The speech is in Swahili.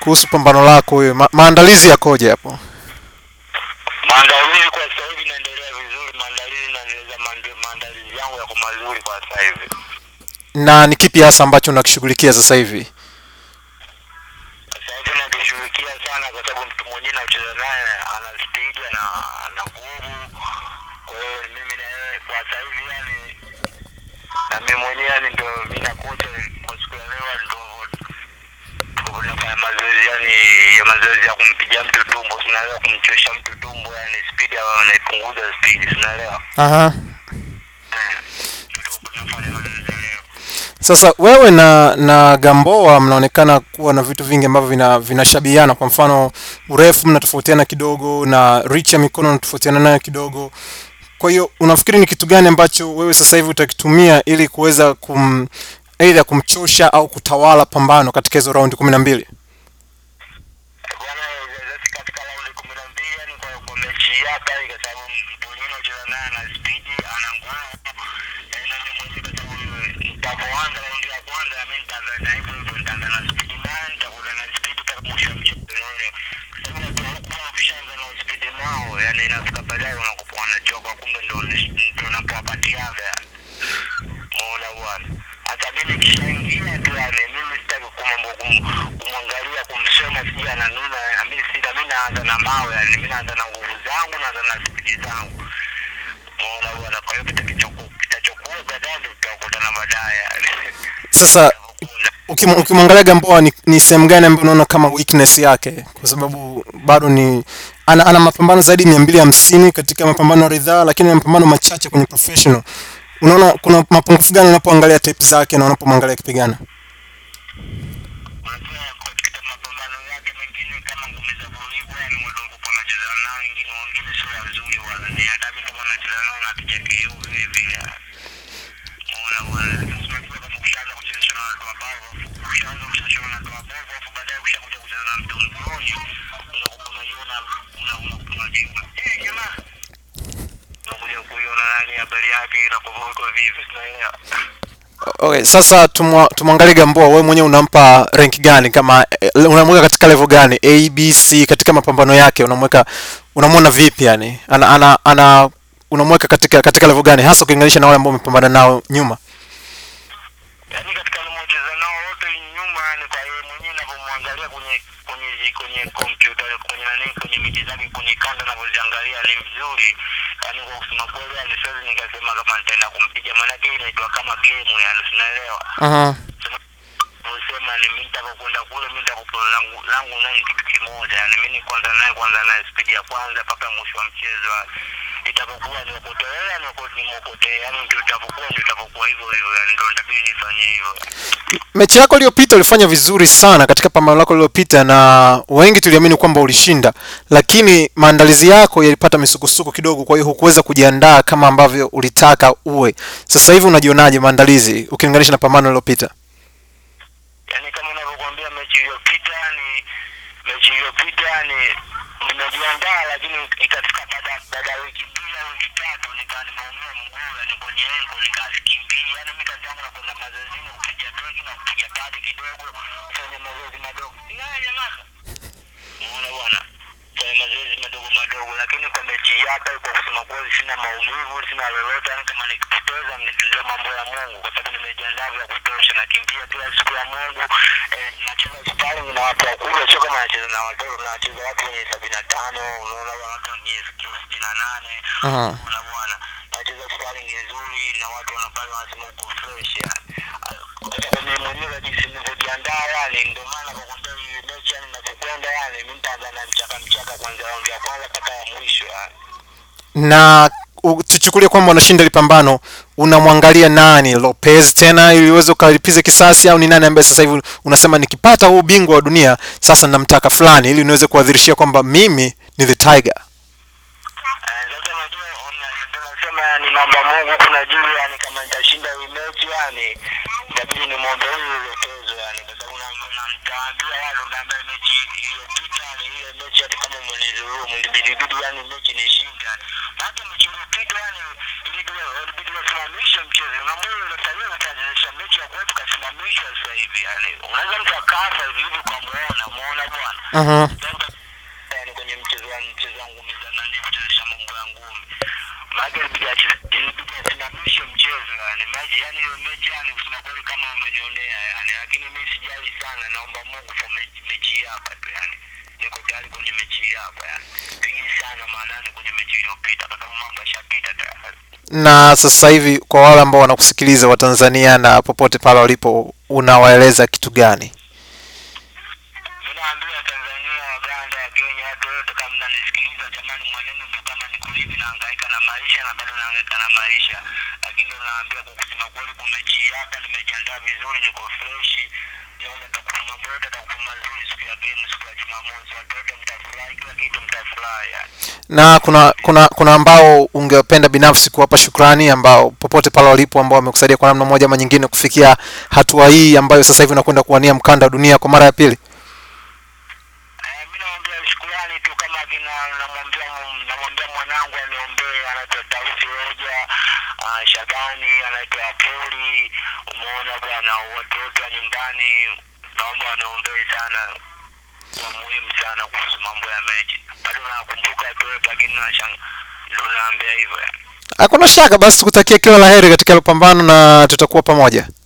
kuhusu pambano lako wewe, ma maandalizi yakoje hapo? Maandalizi kwa sasa hivi naendelea vizuri, maandalizi naendeleza maande- maandalizi yangu yako mazuri kwa sasa hivi. Na ni kipi hasa ambacho unakishughulikia sasa hivi? Sasa hivi nakishughulikia sana kwa sababu mtu mwenyewe nacheza naye ana speed na ana nguvu. Kwa hiyo mimi na yeye kwa sasa hivi yani na mimi mwenyewe yani ndio mimi na kocha kwa siku ya leo ndio tuko tunafanya mazoezi yani ya mazoezi ya kumpiga mtu tumbo, tunaelewa kumchosha mtu tumbo yani speed au anaipunguza speed, tunaelewa. Aha. Tuko tunafanya mazoezi leo. Sasa wewe na na Gamboa mnaonekana kuwa na vitu vingi ambavyo vina vinashabihiana. Kwa mfano urefu mnatofautiana kidogo, na reach ya mikono mnatofautiana nayo kidogo. Kwa hiyo unafikiri ni kitu gani ambacho wewe sasa hivi utakitumia ili kuweza kum aidha kumchosha au kutawala pambano katika hizo raundi kumi na mbili? Bwana Zezesi katika raundi kumi na mbili yani kwa, kwa mechi yake kwa sababu mtu mwenyewe anacheza naye ana spidi ana nguvu eh, na mimi mwenyewe kwa sababu nitapoanza raundi ya kwanza mimi nitaanza na hivyo hivyo nitaanza na spidi naye nitakuwa na spidi mpaka mwisho wa mchezo unaona kwa sababu watu wanakuwa wakishaanza na spidi nao yani inafika baadaye unakuwa wanachoka kumbe ndo ndo unapowapatiaga yani Muona bwana. Hata mimi kishaingia tu yani mimi sitaki kumambo kum- kumwangalia kumsema sijui ananuna mimi sita mimi naanza na mawe yani mimi naanza na nguvu zangu naanza na spidi zangu. Muona bwana kwa hiyo kitachoku kitachokuwa baadaye ndio tutakutana baadaye yani. Sasa ukim- ukimwangalia Gamboa ni, ni sehemu gani ambayo unaona kama weakness yake? Kwa sababu bado ni ana, ana mapambano zaidi mia mbili hamsini katika mapambano ya ridhaa, lakini ana mapambano machache kwenye professional. Unaona kuna mapungufu gani unapoangalia tape zake na unapomwangalia akipigana? Unajua katika mapambano yake mengine kama ngumi za kulipwa yani watu walikuwa wanacheza nao wengine wengine sio wazuri wala ni hata mimi kama nacheza nao napiga KO vile vile. Muona bwana. Unajua kama ukishaanza kucheza na watu wabavu, ukishaanza kucheza na watu wabavu, afu baadaye ukishakuja kucheza na mtu mzuri, unakuwa unajiona una una unajiona. Eh, jamaa. Unakuja kuiona nani habari yake inakuwa iko vipi, tunaelewa. Okay, sasa tumwa- tumwangalie Gamboa, wewe mwenyewe unampa rank gani? Kama eh, unamweka katika level gani? A, B, C katika mapambano yake unamweka unamwona vipi yani? Ana, ana, ana unamweka katika katika level gani hasa ukilinganisha na wale ambao umepambana nao nyuma? yaani katika nimecheza nao wote nyuma yani kwa yeye mwenyewe navyomwangalia kwenye kwenye zi- kwenye kompyuta kwenye nani kwenye miti zake kwenye kanda navyoziangalia ni mzuri yaani kwa kusema kweli yani siwezi nikasema kama nitaenda kumpiga maanake hii inaitwa kama game yani sinaelewa Aha. usema ni mimi nitakapokwenda kule mimi nitakupa langu langu naye ni kitu kimoja yani mimi ni kwanza naye kwanza naye spidi ya kwanza mpaka mwisho wa mchezo yani. itapokuwa niokotea niokotea yani ndio itapokuwa ndio itapokuwa hivyo hivyo yani ndio nitabidi nifanye hivyo Mechi yako iliyopita ulifanya vizuri sana katika pambano lako lililopita, na wengi tuliamini kwamba ulishinda, lakini maandalizi yako yalipata misukosuko kidogo, kwa hiyo hukuweza kujiandaa kama ambavyo ulitaka uwe. Sasa hivi unajionaje maandalizi ukilinganisha na pambano lililopita? yani kama unavyokuambia mechi iliyopita yani mechi iliyopita yani nimejiandaa lakini ikafika baada baada ya wiki mbili au wiki tatu nikaa nimeumia mguu yani kwenye engo nikakimbia yani mimi kazi yangu nakwenda mazoezini kupiga dogi na kupiga padi kidogo kufanya mazoezi madogo sinaye jamaa unaona bwana fanya mazoezi madogo madogo lakini kwa mechi hapa kwa kusema kweli sina maumivu sina lolote yani kama nikipoteza nitulie mambo ya mungu kwa sababu nimejiandaa vya kutosha nakimbia kila siku ya mungu eh, nacheza sparring na watu wakubwa sio kama nacheza na watoto nacheza watu wenye sabini na tano unaona bwana, watu wenye kilo sitini na nane Aha. unaona bwana nacheza sparring nzuri na watu wanapale wanasema uko fresh yani kwa sababu mimi mwenyewe jinsi nilivyojiandaa yani ndio maana kwa kuambia hii mechi yani ninapokwenda yani mimi nitaanza na mchaka mchaka kwanza raundi ya kwanza mpaka ya mwisho yani na u- tuchukulie kwamba unashinda lipambano unamwangalia nani lopez tena ili uweze ukalipize kisasi au ni nani ambaye sasa hivi unasema nikipata huu ubingwa wa dunia sasa namtaka fulani ili niweze kuadhirishia kwamba mimi ni the tiger Eh, sasa unajua una- ndio nasema ni namba Mungu kuna juu yani kama nitashinda hii mechi yani itabidi nimwombe huyu uletezo yani kwa sababu na- na- nitawaambia wale naambia mechi iliyopita yani ile mechi hata kama umenidhulumu ilibidi yani mechi nishinde yani hata mechi iliyopita yani ilibidi naambia walibidi wasimamishe mchezo. Na mbona unafanyia unatajirisha mechi ya kwetu kasimamishwa sasa hivi yani. Unaweza mtu akafa hivi hivi ukamuona, muona bwana. Mhm. yani kwenye mchezo wa mchezo wa ngumi za nani kuchezesha mambo ya ngumi. Maana ilibidi achi- ilibidi asimamishe mchezo yani. Maji yani hiyo mechi yani kusema kweli kama umenionea yani. Lakini mimi sijali sana naomba Mungu kwa mechi, mechi hii hapa tu yani. Niko tayari kwenye mechi hii hapa yani. Pigi sana maanani kwenye mechi iliyopita kwa sababu mambo yashapita tayari. na sasa hivi kwa wale ambao wanakusikiliza wa Tanzania na popote pale walipo unawaeleza kitu gani Mimi naambia Tanzania, Uganda, Kenya, watu wote kama mnanisikiliza, jamani, mwenendo ndo kama niko hivi nahangaika na maisha na bado nahangaika na maisha, lakini naambia kwa kusema kweli, kwa mechi hii hapa nimejiandaa vizuri, niko fresh, naona takufa mambo yote atakufa mazuri siku ya game, siku ya Jumamosi, watu wote mtafurahi, kila kitu mtafurahi yani. na kuna kuna kuna ambao ungependa binafsi kuwapa shukrani ambao popote pale walipo ambao wamekusaidia kwa namna moja ama nyingine kufikia hatua hii ambayo sasa hivi unakwenda kuwania mkanda wa dunia kwa mara ya pili Eh, mi namwambia shukurani tu kama kina namwambia namwambia mwanangu aniombee anaitwa Tausi Roja uh, Shabani anaitwa Apoli umeona bwana watu wote wa nyumbani naomba waniombee sana kwa muhimu sana kuhusu mambo ya mechi bado nakumbuka watu wote lakini nashang ndo naambia hivyo yani. hakuna shaka basi tukutakia kila la heri katika hilo pambano na tutakuwa pamoja